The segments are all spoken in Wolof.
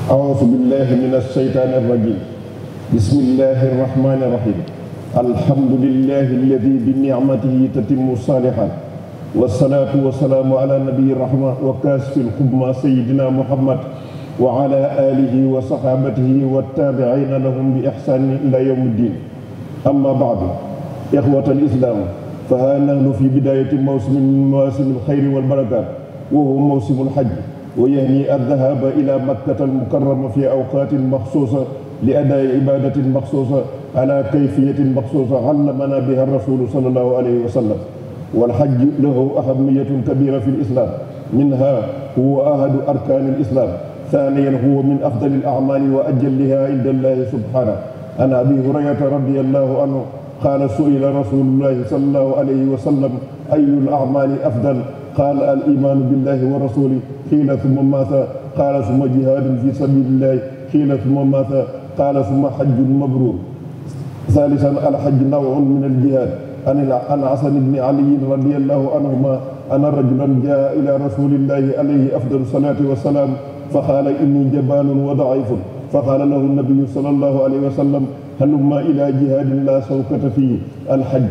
أعوذ بالله من الشيطان الرجيم بسم الله الرحمن الرحيم الحمد لله الذي بنعمته تتم الصالحات والصلاة والسلام على نبي الرحمة وكاشف الحمى سيدنا محمد وعلى آله وصحابته والتابعين لهم بإحسان إلى يوم الدين أما بعد إخوة الإسلام فها نحن في بداية موسم من مواسم الخير والبركات وهو موسم الحج ويهني الذهاب إلى مكة المكرمة في أوقات مخصوصة لأداء عبادة مخصوصة على كيفية مخصوصة علمنا بها الرسول صلى الله عليه وسلم والحج له أهمية كبيرة في الإسلام منها هو أحد أركان الإسلام ثانيا هو من أفضل الأعمال وأجلها عند الله سبحانه عن أبي هريرة رضي الله عنه قال سئل رسول الله صلى الله عليه وسلم أي الأعمال أفضل قال الإيمان بالله ورسوله قيل ثم ماذا قال ثم جهاد في سبيل الله قيل ثم ماذا قال ثم حج مبرور ثالثا الحج نوع من الجهاد عن عن حسن بن علي رضي الله عنهما أن رجلا جاء إلى رسول الله عليه أفضل الصلاة والسلام فقال إني جبان وضعيف فقال له النبي صلى الله عليه وسلم هلما إلى جهاد لا شوكة فيه الحج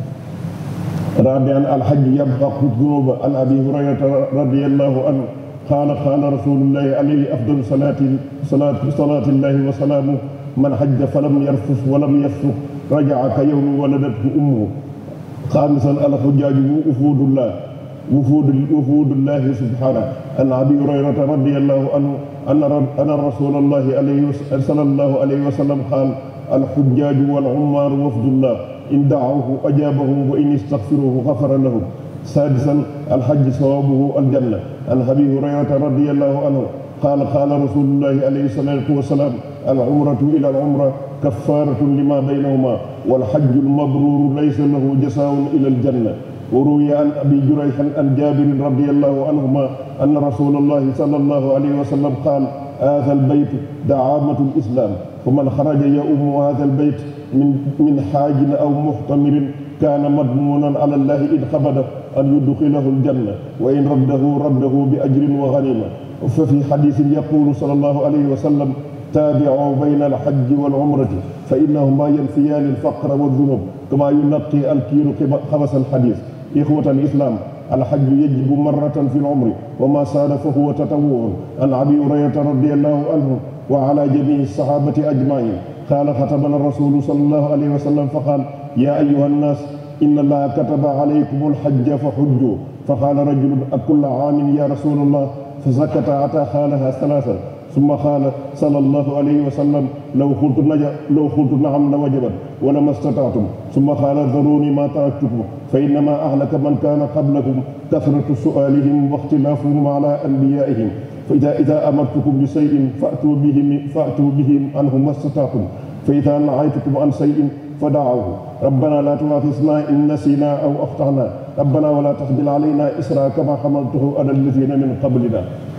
رابعا الحج يبحق الذنوب عن أبي هريرة رضي الله عنه قال قال رسول الله عليه أفضل صلاة صلاة صلاة الله وسلامه من حج فلم يرفث ولم يفسق رجع كيوم ولدته أمه خامسا الحجاج وفود الله وفود وفود الله سبحانه عن ابي هريره رضي الله عنه ان ان رسول الله عليه صلى الله عليه وسلم قال الحجاج والعمار وفد الله ان دعوه اجابهم وان استغفروه غفر لهم سادسا الحج ثوابه الجنه عن ابي هريره رضي الله عنه قال قال رسول الله عليه الصلاه والسلام العمره الى العمره كفاره لما بينهما والحج المبرور ليس له جزاء الى الجنه وروي عن ابي جريح عن جابر رضي الله عنهما ان رسول الله صلى الله عليه وسلم قال هذا البيت دعامة الاسلام ومن خرج يؤم هذا البيت من من حاج او محتمر كان مضمونا على الله ان قبض ان يدخله الجنه وان رده رده باجر وغنيمه ففي حديث يقول صلى الله عليه وسلم تابعوا بين الحج والعمرة فإنهما ينفيان الفقر والذنوب كما ينقي الكير خبث الحديث إخوة الإسلام الحج يجب مرة في العمر وما صار فهو تطوع عن أبي هريرة رضي الله عنه وعلى جميع الصحابة أجمعين قال خطبنا الرسول صلى الله عليه وسلم فقال يا أيها الناس إن الله كتب عليكم الحج فحجوا فقال رجل أكل عام يا رسول الله فسكت حتى قالها ثلاثة ثم قال صلى الله عليه وسلم لو قلت نجا لو قلت نعم لوجبت ولما استطعتم ثم قال ذروني ما تركتكم فانما اهلك من كان قبلكم كثره سؤالهم واختلافهم على انبيائهم فاذا اذا امرتكم بشيء فاتوا به فاتوا به عنه ما استطعتم فاذا نهيتكم عن شيء فدعوه ربنا لا تؤاخذنا ان نسينا او اخطانا ربنا ولا تحمل علينا اسرا كما حملته على الذين من قبلنا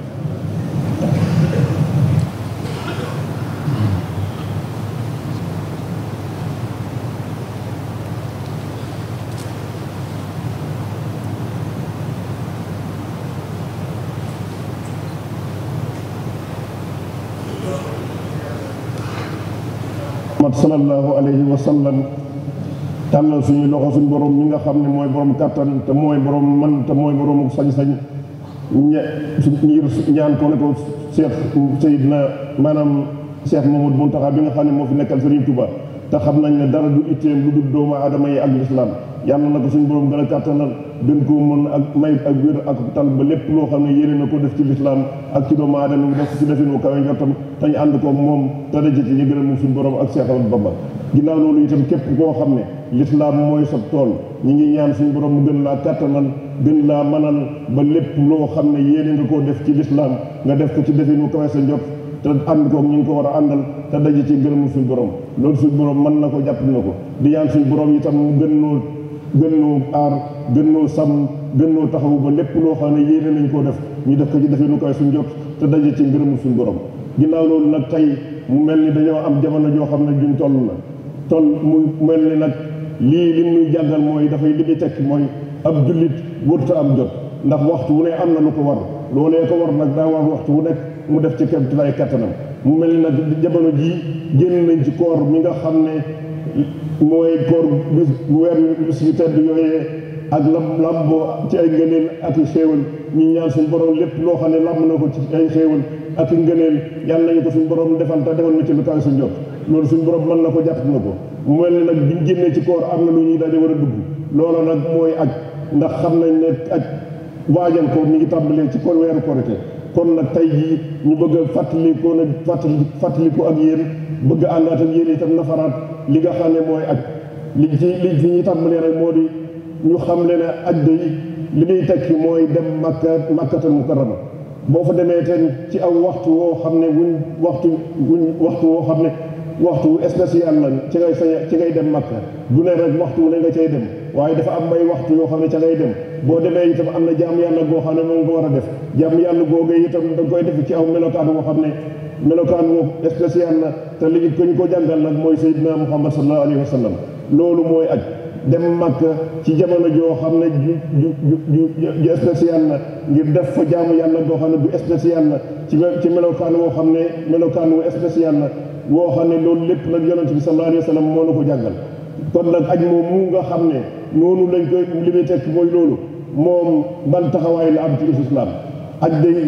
Muhammad sallallahu alayhi wa sallam tàllal suñu loxo suñu borom mi nga xam ne mooy borom kàttan te mooy borom man te mooy borom sañ-sañ ñe ngir ñaan ko ne ko Cheikh Seydina maanaam Cheikh Mamadou Mountakha bi nga xam ne moo fi nekkal Serigne Touba te xam nañ ne dara du itteem lu dul doomu aadama yi ak lislaam yàlla na ko suñu borom gën a kàttanal gën koo mën ak may ak wér ak tal ba lépp loo xam ne yéene na ko def ci lislaam ak ci doomu aadama yi def ci defin wu kawe njortam te ñu ànd ko moom te daje ci ñu gën a moom suñu borom ak Cheikh Ahmadou Bamba ginnaaw loolu itam képp koo xam ne lislaam mooy sa tool ñi ngi ñaan suñu borom mu gën laa kàttanal gën laa manal ba lépp loo xam ne yéene nga koo def ci lislaam nga def ko ci defin wu kawe sa njort te ànd koog ñu ngi ko war a àndal te daje ci ngërëmu suñu borom loolu suñu borom mën na ko jàpp na ko di ñaan suñu borom itam mu gën noo gën noo aar gën noo sàmm gën noo taxawu ba lépp loo xam ne yéene nañ koo def ñu def ko ci defee nu koy suñ jot te daje ci ngërëmu suñ borom ginnaaw loolu nag tey mu mel ni dañoo am jamono joo xam ne juñ toll la toll mu mel ni nag lii li ñuy jàngal mooy dafay li muy tekki mooy ab jullit wërta am jot ndax waxtu wu ne am na lu ko war loolee ko war nag daa war waxtu wu nekk mu def ci kéem tolluwaay kattanam mu mel ni nag jamono jii génn nañ ci koor mi nga xam ne mooy koor bis bu weer bis yu tedd yooyee ak lam lamboo ci ay ngëneel ak i xéewal ñu ñaan suñu borom lépp loo xam ne lamb na ko ci ay xéewal ak i ngëneel yàlla nañu ko suñu borom defal te defal na ci lu kaw suñu jot loolu suñu borom mën na ko jàpp na ko mu mel ni nag biñ génnee ci koor am na lu ñuy daje war a dugg loola nag mooy aj ndax xam nañ ne aj waajal ko mi ngi tàmbalee ci kon weeru korite kon nag tey jii ñu bëgg a fàttali ko nag fàttali fàttali ko ak yéen bëgg a àndaat ak yéen itam nafaraat li nga xam ne mooy aj li ci li fi ñuy tàmbalee rek moo di ñu xam le ne aj day li muy tekki mooy dem makka makkatal mukarrama boo fa demee ten ci aw waxtu woo xam ne wuñ waxtu wuñ waxtu woo xam ne waxtu spécial la ci ngay sañ ci ngay dem makka du ne rek waxtu ne nga cay dem waaye dafa am may waxtu yoo xam ne ca ngay dem boo demee itam am na jaam yàlla goo xam ne moom nga war a def jaam yàlla googee itam da nga koy def ci aw melokaan woo xam ne melokaan woo spécial la te li ko ñu ko jàngal nag mooy Seydina Muhammad sallallahu alayhi wa sallam loolu mooy aj dem Makka ci jamono joo xam ne ju ju ju ju spécial la ngir def fa jaamu yàlla goo xam ne du spécial la ci ci melokaan woo xam ne melokaan wu spécial la woo xam ne loolu lépp nag yonent bi sallallahu alayhi wa sallam moo na ko jàngal kon nag aj moom mu nga xam ne noonu lañ koy li muy tekk mooy loolu moom ban taxawaay la am ci islam aj day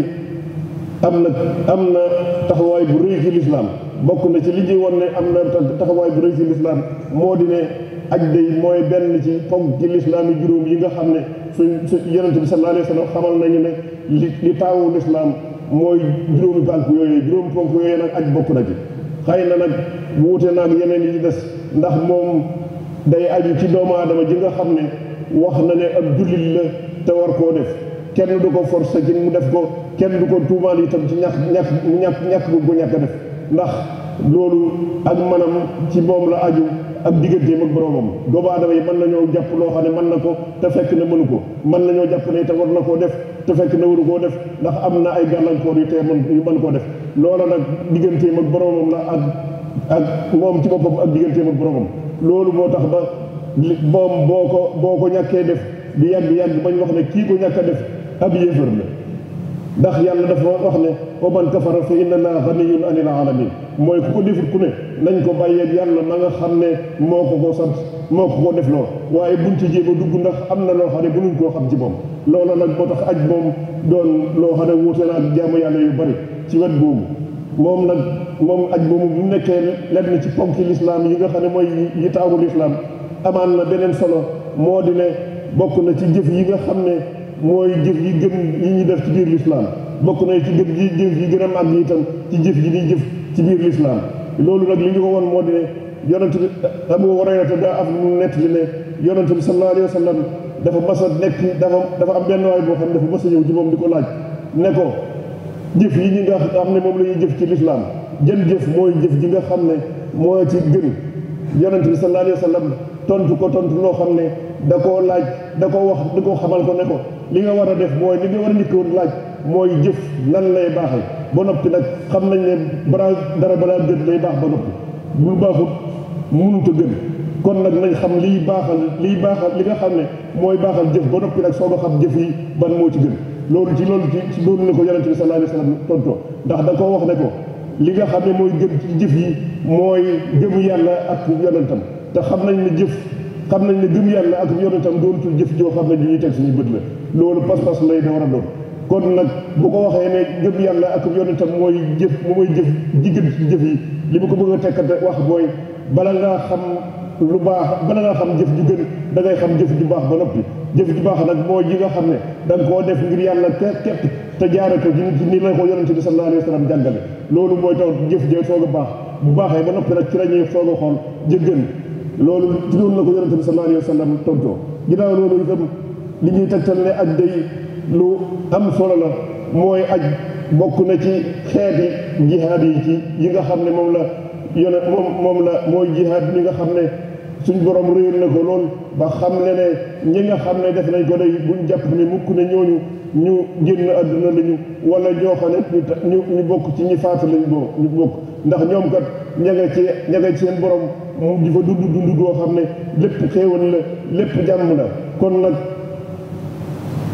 am na am na taxawaay bu rëy ci lislaam bokk na ci li ñuy won ne am na taxawaay bu rëy ci lislaam moo di ne aj day mooy benn ci ponk ci lislaam yi juróom yi nga xam ne suñ su yonent bi sallallahu alayhi wa sallam xamal nañu ne li li taawu lislaam mooy juróomi ponk yooyu juróomi ponk yooyu nag aj bokk na ci xëy na nag wuute naag yeneen yi des ndax moom day aju ci doomu aadama ji nga xam ne wax na ne ab jullit la te war koo def kenn du ko forcer ci mu def ko kenn du ko tuumaal itam ci ñàkk ñàkk ñàkk ñàkk bu ko ñàkk def ndax loolu ak manam ci moom la aju ak digganteem ak boromam doomu aadama yi mën nañoo jàpp loo xam ne mën na ko te fekk na mënu ko mën nañoo jàpp ne te war na koo def te fekk na waru koo def ndax am na ay gàllankoor yu tee mën yu mën koo def loola nag digganteem ak boromam la ak ak moom ci boppam ak digganteem ak boromam loolu moo tax ba moom boo ko boo ko ñàkkee def di yàgg yàgg bañ wax ne kii ko ñàkk a def ab yéefar la ndax yàlla dafa wax ne wa man kafara fa inna allaha ganiyyun anil alamin mooy ku ko defut ku ne nañ ko bàyyeeg yàlla na nga xam ne moo ko ko sant moo ko ko def loo waaye buñ ci jéem a dugg ndax am na loo xam ne mënuñ koo xam ci moom loola nag moo tax aj moom doon loo xam ne wuute na ak jaamu yàlla yu bari ci wet boobu moom nag moom aj moomu bu nekkee lenn ci ponki lislaam yi nga xam ne mooy yi taawu lislaam amaan na beneen solo moo di ne bokk na ci jëf yi nga xam ne mooy jëf yi gën yi ñuy def ci biir lislaam bokk na ci gën yi jëf yi gën a màgg itam ci jëf yi ñuy jëf ci biir lislaam loolu nag li ñu ko woon moo di ne yonent bi Abu Hurayra daa am mu nett li ne yonent bi sallallahu alayhi wa sallam dafa mas a nekk dafa dafa am benn waay boo xam ne dafa mas a ñëw ci moom di ko laaj ne ko jëf yi ñi nga xam ne moom la ñuy jëf ci lislaam jën jëf mooy jëf ji nga xam ne moo ci gën yonent bi sallallahu alayhi wa sallam tontu ko tontu loo xam ne da koo laaj da ko wax da ko xamal ko ne ko li nga war a def mooy li nga war a njëkk woon laaj mooy jëf nan lay baaxee ba noppi nag xam nañ ne balaa dara balaa gën lay baax ba noppi bu baaxut mënut a gën kon nag nañ xam liy baaxal liy baaxal li nga xam ne mooy baaxal jëf ba noppi nag soo ko xam jëf yi ban moo ci gën loolu ci loolu ci loolu la ko yonente bi sallallahu alayhi wa sallam tontoo ndax da koo wax ne ko li nga xam ne mooy gën ci jëf yi mooy gëm yàlla ak yonentam te xam nañ ne jëf xam nañ ne gëm yàlla ak yonentam doonatul jëf joo xam ne ju ñuy teg suñu bët la loolu pas-pas lay da war a doon kon nag bu ko waxee ne gëm yàlla ak yonentam mooy jëf mooy jëf jigéen ci jëf yi li mu ko bëgg a tekkate wax mooy bala ngaa xam lu baax bala ngaa xam jëf ju gën da ngay xam jëf ju baax ba noppi jëf ju baax nag mooy ji nga xam ne da nga koo def ngir yàlla képp képp te jaare ko ci ni la ko yonente bi sallallahu alayhi wa sallam jàngale loolu mooy tax jëf jee soog a baax bu baaxee ba noppi nag ci la ñuy soog a xool jëggën loolu ci loolu la ko yonente bi sallallahu alayhi wa sallam tontoo ginnaaw loolu itam li ñuy tegtal ne aj day lu am solo la mooy aj bokk na ci xeeti jihaad yi ci yi nga xam ne moom la yone moom moom la mooy jihaad mi nga xam ne suñ borom réyal na ko lool ba xam le ne ñi nga xam ne def nañ ko day buñ jàpp ne mukk ne ñooñu ñu génn àdduna lañu wala ñoo xam ne ñu ñu bokk ci ñi faatu lañ boo ñu bokk ndax ñoom kat ña nga ci ña nga ci seen borom mu di fa dund dund goo xam ne lépp xéewal la lépp jàmm la kon nag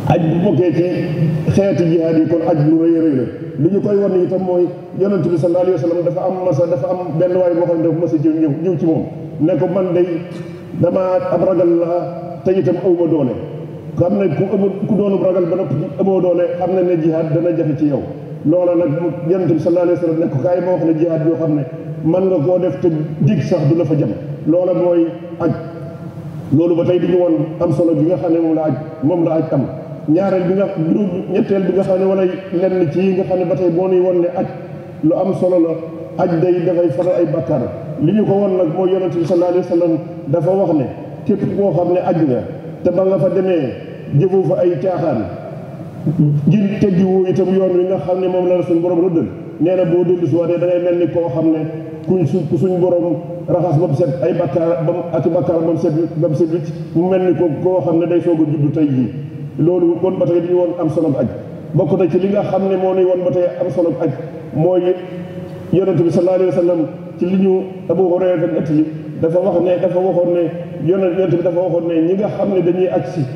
aj bu bokkee ci xeeti jihaad yi kon aj lu rëy rëy la li ñu koy wan itam mooy yonent bi sallallahu alayhi wa sallam dafa am masa dafa am benn waay boo xam ne dafa masa jëw ñëw ñëw ci moom ne ko man day dama ab ragal la te itam awma doole xam ne ku amul ku doonub ragal ba noppi amoo doole xam ne ne jihaad dana jafe ci yow loola nag yonent bi sallallahu alayhi wa sallam ne ko kaay ma wax ne jihaad yoo xam ne mën nga koo def te dig sax du la fa jam loola mooy aj loolu ba tey di ñu woon am solo bi nga xam ne moom la aj moom la aj am ñaareel bi nga juróom ñetteel bi nga xam ne wala lenn ci yi nga xam ne ba tey boo nuy won ne aj lu am solo la aj day dafay faral ay bàkkaar li ñu ko won nag mooy yonent bi sallallahu alayhi wa sallam dafa wax ne képp koo xam ne aj nga te ba nga fa demee jëfoo fa ay caaxaan ngir teggiwoo itam yoon wi nga xam ne moom la suñ borom rëddal nee na boo dellu si waatee da ngay mel ni koo xam ne kuñ su suñ borom raxas ba mu set ay bakkaar ba mu ak bakkaar ba mu set ba mu set wicc mu mel ni ko koo xam ne day soog a juddu tey jii loolu kon ba tey dañu woon am solo aj bokk na ci li nga xam ne moo nuy woon ba tey am solo aj mooy yonent bi sallallahu alayhi wa sallam ci li ñu Abu Hurayra ëtt li dafa wax ne dafa waxoon ne yonent yonent bi dafa waxoon ne ñi nga xam ne dañuy aj si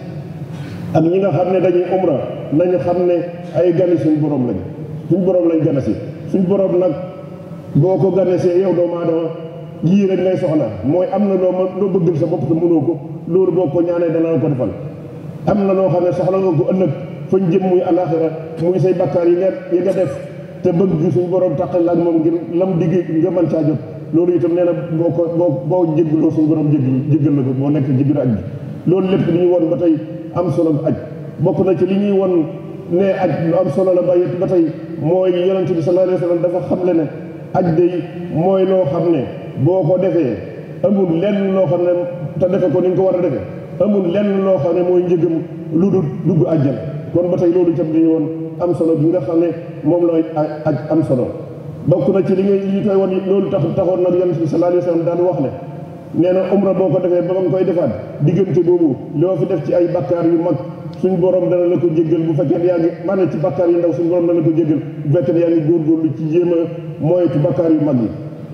ak ñi nga xam ne dañuy umra nañu xam ne ay gani suñ borom lañ suñ borom lañ gana si suñ borom nag boo ko ganesee yow doomu aadama yii rek ngay soxla mooy am na loo mën loo bëggal sa bopp te mënoo ko loolu boo ko ñaanee dana la ko defal am na loo xam ne soxla nga ko ëllëg fañ jëm muy alaxira muy say bakkaar yi nga yi nga def te bëgg suñ borom taqal la ak moom ngir lam digg nga mën caa jot loolu itam nee na boo ko boo boo jéggaloo suñ borom jéggal jéggal la ko boo nekk ci biir aj bi loolu lépp li ñu woon ba tey am solo aj bokk na ci li ñuy won ne aj lu am solo la ba ba tey mooy yonente bi sallallahu alayhi wa sallam dafa xamle ne aj day mooy loo xam ne boo ko defee amul lenn loo xam ne te defe ko ni nga ko war a defee amul lenn loo xam ne mooy njëgam lu dul dugg ajjana kon ba tey loolu itam dañu woon am solo bi nga xam ne moom la aj am solo bokk na ci li ngay li koy won loolu tax taxoon nag yonente bi sallallahu alayhi wa sallam daan wax ne nee na umra boo ko defee ba nga koy defaat diggante boobu loo fi def ci ay bakkaar yu mag suñ borom dana la ko jéggal bu fekkee yaa ngi maanaam ci bakkaar yu ndaw suñ borom dana la ko jéggal bu fekkee yaa ngi góorgóorlu ci jéem a moytu bakkaar yu mag yi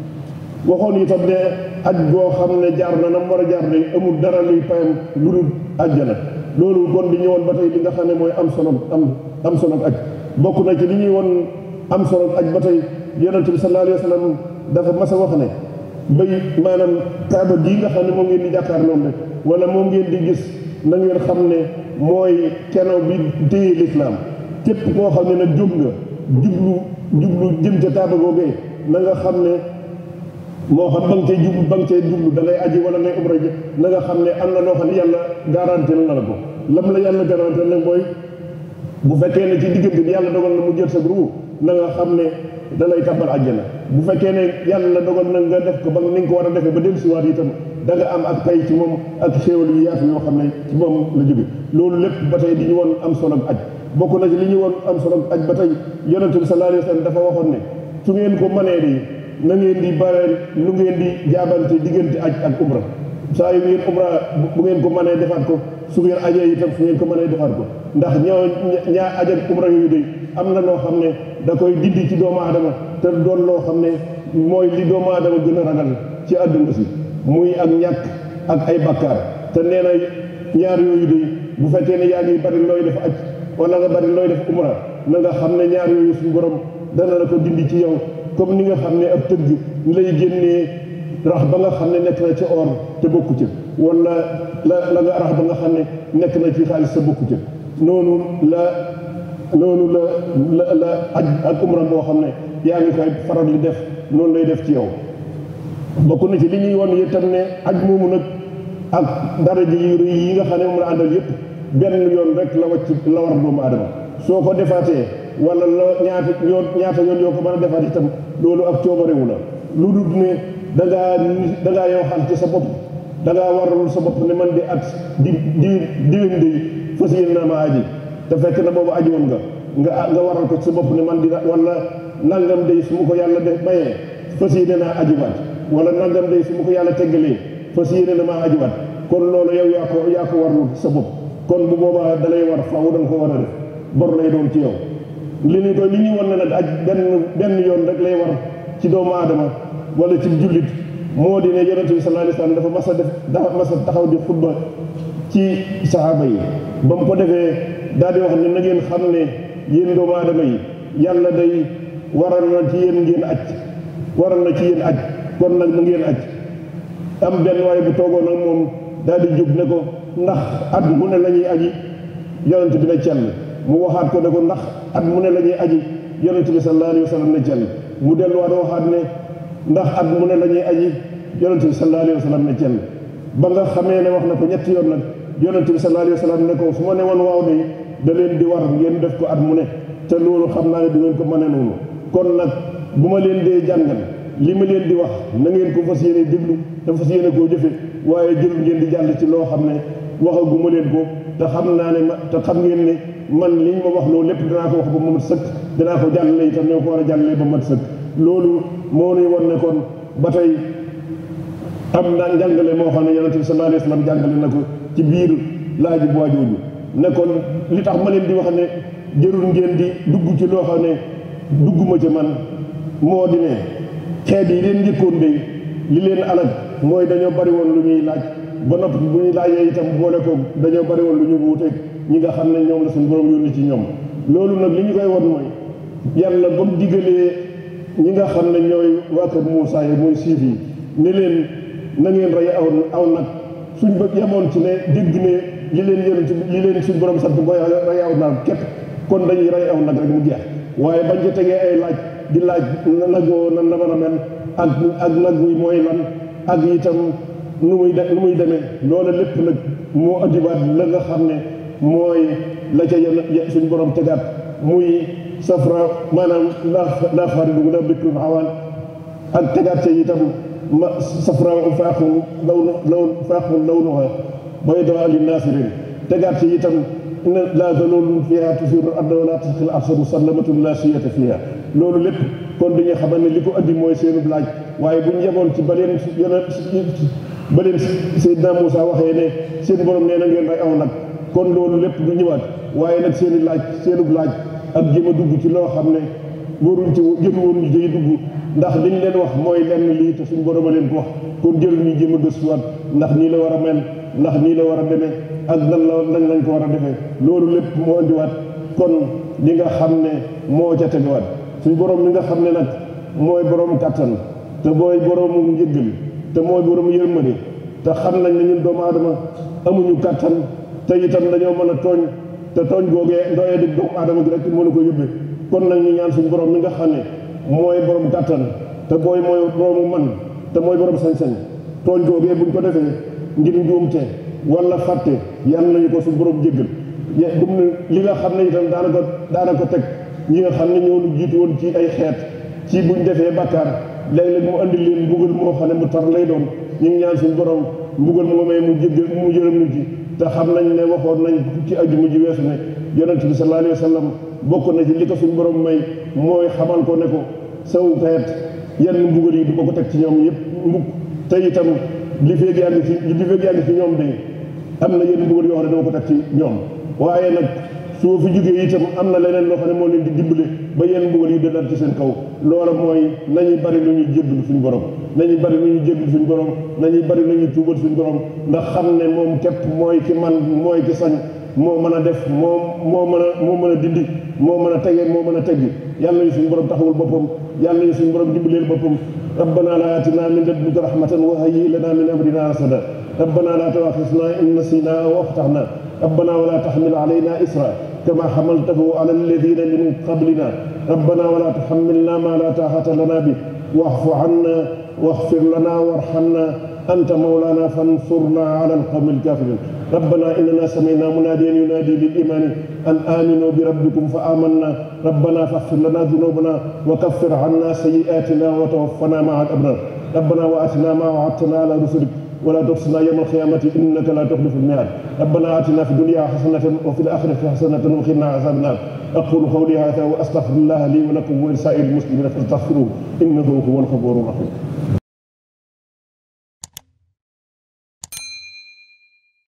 waxoon itam ne aj boo xam ne jaar na nam war a jaar de amul dara luy payam lu dul àjjana loolu kon di ñëwoon ba tey li nga xam ne mooy am solo am am solo aj bokk na ci li ñuy woon am solo aj ba tey yonente bi sallallahu alayhi wa sallam dafa mas a wax ne bay maanaam kaaba gii nga xam ne moom ngeen di jàkkaar noonu rek wala moom ngeen di gis na ngeen xam ne mooy keno bi téye lislaam képp koo xam ne nag jóg nga jublu jublu jëm ca kaaba googee na nga xam ne moo xam ba nga cay jublu ba nga cay jublu da ngay aji wala ngay umra ji na nga xam ne am na loo xam ne yàlla garanti na la ko lam la yàlla garanti nag mooy bu fekkee ne ci diggante bi yàlla dogal na mu jël sa ruu na nga xam ne da lay tàbbal àjjana bu fekkee ne yàlla dogal na nga def ko ba ni nga ko war a defee ba dellusiwaat itam da nga am ak pay ci moom ak xéewal yu yaatu yoo xam ne ci moom la jóge loolu lépp ba tey di ñu woon am solo aj bokk na ci li ñu woon am solo aj ba tey yonente bi sallallahu alayhi wa sallam dafa waxoon ne su ngeen ko mënee di na ngeen di bare lu ngeen di jaabante diggante aj ak umra saa yu ngeen umra bu ngeen ko mënee defaat ko su ngeen ajee itam su ngeen ko mënee defaat ko ndax ñoo ñaa aj ak umra yooyu day am na loo xam ne da koy dindi ci doomu aadama te doon loo xam ne mooy li doomu aadama gën a ragal ci àdduna si muy ak ñàkk ak ay bakkaar te nee na ñaar yooyu day bu fekkee ne yaa ngi bari looy def aj wala nga bari looy def umra na nga xam ne ñaar yooyu suñu borom dana la ko dindi ci yow comme ni nga xam ne ab tëgg lay génnee rax ba nga xam ne nekk na ci or te bokku ci wala la la nga rax ba nga xam ne nekk na ci xaalis te bokku ci noonu la noonu la la la aj ak umra boo xam ne yaa ngi koy faral di def noonu lay def ci yow bokk na ci li ñuy won itam ne aj moomu nag ak daraja yu rëy yi nga xam ne moom la àndal yëpp benn yoon rek la wàcc la war doomu aadama soo ko defaatee wala la ñaata yoon ñaata yoon yoo ko mën a defaat itam loolu ak coobarewu la lu dul ne da ngaa da ngaa yow xam ci sa bopp da ngaa waralul sa bopp ne man di at di di diwén di fas yéene naa ma aji te fekk na boobu aji woon nga nga nga waral ko ci sa bopp ne man di wala nangam day su ma ko yàlla def mayee fas yéene naa ajiwaat wala nangam day su ma ko yàlla teggalee fas yéene na maa ajiwaat kon loolu yow yaa ko yaa ko warlu sa bopp kon bu boobaa da lay war faaw da nga ko war a def bor lay doon ci yow li ñu ko li ñuy wan ne nag aj benn benn yoon rek lay war ci doomu aadama wala ci jullit moo di ne yonente bi sallallahu alayhi wasallam dafa mas a def dafa mas a taxaw di xutba ci saxaaba yi ba mu ko defee daal di wax ne na ngeen xam ne yéen doomu aadama yi yàlla day waral na ci yéen ngeen aj waral na ci yéen aj kon nag na ngeen aj am benn waaye bu toogoon ak moom daal di jóg ne ko ndax at mu ne la ñuy aji yonent bi ne cell mu waxaat ko ne ko ndax at mu ne la ñuy aji yonent bi sallallahu alayhi wa sallam ne cell mu delluwaat waxaat ne ndax at mu ne la ñuy aji yonent bi sallallahu alayhi wa sallam ne cell ba nga xamee ne wax na ko ñetti yoon nag yonent bi sallallahu alayhi wa sallam ne ko su ma ne woon waaw de da leen di war ngeen def ko at mu ne te loolu xam naa ne du ngeen ko mën a noonu kon nag bu ma leen dee jàngal li ma leen di wax na ngeen ko fas yéene déglu te fas yéene koo jëfe waaye jël ngeen di jàll ci loo xam ne waxaguma leen ko te xam naa ne ma te xam ngeen ne man liñ ma wax loolu lépp danaa ko wax ba mat sëkk danaa ko jàllale itam ñoo ko war a jàllale ba mat sëkk loolu moo nuy won ne kon ba tey am na njàngale moo xam ne yonente bi sallallahu alayhi wa sallam jàngale na ko ci biir laaji bu waajooju ne kon li tax ma leen di wax ne jërul ngeen di dugg ci loo xam ne dugguma ci man moo di ne xeet yi leen njëkkoon de li leen alag mooy dañoo bari woon lu ñuy laaj ba noppi bu ñuy laajee itam boole ko dañoo bari woon lu ñu wuuteeg ñi nga xam ne ñoom la suñu borom yónni ci ñoom loolu nag li ñu koy won mooy yàlla ba mu diggalee ñi nga xam ne ñooy waa kër Moussa yi mooy siif yi ne leen na ngeen rey aw aw nag suñ bëgg yemoon ci ne dégg ne li leen yónni ci li leen suñ borom sant mooy rey aw nag képp kon dañuy rey aw nag rek mu jeex waaye bañ ca tegee ay laaj di laaj nag woo nan la mën a mel ak ak nag wi mooy lan ak itam nu muy de nu muy demee loola lépp nag moo andiwaat la nga xam ne mooy la ca yenn suñ borom tegaat muy safra maanaam laa laa faaridu la bikrun awaan ak tegaat ca itam ma safra faaxun law law faaxun lawnuha baydaa linnaasirin tegaat ca itam ne laa zalulun fiha tusiru arda wala tasqil arsa musallamatun la siyata fiha loolu lépp kon dañuy xamal ne li ko andi mooy seenu laaj waaye bu ñu yemoon ci ba leen yeneen ba leen Seydina Moussa waxee ne seen borom nee na ngeen rey aw nag kon loolu lépp du ñëwaat waaye nag seen i laaj seenub laaj ak jéem a dugg ci loo xam ne waruñ ci jëm waruñ ci dugg ndax liñ leen wax mooy lenn lii te suñ borom a leen ko wax kon jël ñu jéem a gëstuwaat ndax nii la war a mel ndax nii la war a demee ak nan la nan lañ ko war a defee loolu lépp moo indiwaat kon li nga xam ne moo ca tegewaat suñ borom mi nga xam ne nag mooy borom kàttan te mooy boroomu njëggal te mooy boroomu yërmande te xam nañ ne ñun doomu aadama amuñu kàttan te itam dañoo mën a tooñ te tooñ googee ndooyee di doomu aadama gi rek mënu ko yóbbee kon nag ñu ñaan suñu borom mi nga xam ne mooy borom kàttan te booy mooy boroomu man te mooy borom sañ-sañ tooñ googee buñ ko defee ngir njuumte wala fàtte yàlla nañu ko suñu borom jéggal dum ne li nga xam ne itam daana ko daana ko teg ñi nga xam ne ñoo ñu jiitu woon ci ay xeet ci buñ defee bàkkaar léeg-léeg mu andi leen mbugal moo xam ne mu tar lay doon ñu ngi ñaan suñu borom mbugal moomee mu jéggal mu jërëm ñu ci te xam nañ ne waxoon nañ ci ajjuma ji weesu ne yonent bi sallallahu alayhi wa sallam bokk na ci li ko suñu borom may mooy xamal ko ne ko saw xeet yenn mbugal yi du ko ko teg ci ñoom yëpp mbug te itam li feeg yaa ngi ci li feeg yaa ngi ci ñoom de am na yenn mbugal yoo xam ne dama ko teg ci ñoom waaye nag soo fi jógee itam am na leneen loo xam ne moo leen di dimbale ba yenn mbugal yi dalaat ci seen kaw loola mooy nañuy bari lu ñuy jéggalu suñu borom nañuy bari lu ñuy jéggalu suñu borom nañuy bari lu ñuy tuubal suñu borom ndax xam ne moom képp mooy ki man mooy ki sañ moo mën a def moo moo mën a moo mën a dindi moo mën a tege moo mën a teggi yàlla nañu suñu borom taxawul boppam yàlla nañu suñu borom dimbaleel boppam rabbana la atina min ladunka rahmatan wa hayyi lana min amrina rasada rabbana la tuaxisna in nasina aw axtana rabbana wala taxmil alayna isra كما حملته على الذين من قبلنا ربنا ولا تحملنا ما لا طاقة لنا به واعف عنا واغفر لنا وارحمنا أنت مولانا فانصرنا على القوم الكافرين ربنا إننا سمعنا مناديا ينادي للإيمان أن آمنوا بربكم فآمنا ربنا فاغفر لنا ذنوبنا وكفر عنا سيئاتنا وتوفنا مع الأبرار ربنا وآتنا ما وعدتنا على رسلك ولا تخزنا يوم القيامة إنك لا تخلف الميعاد ربنا آتنا في الدنيا حسنة وفي الآخرة حسنة وقنا عذاب النار أقول قولي هذا وأستغفر الله لي ولكم ولسائر المسلمين فاستغفروه إنه هو الغفور الرحيم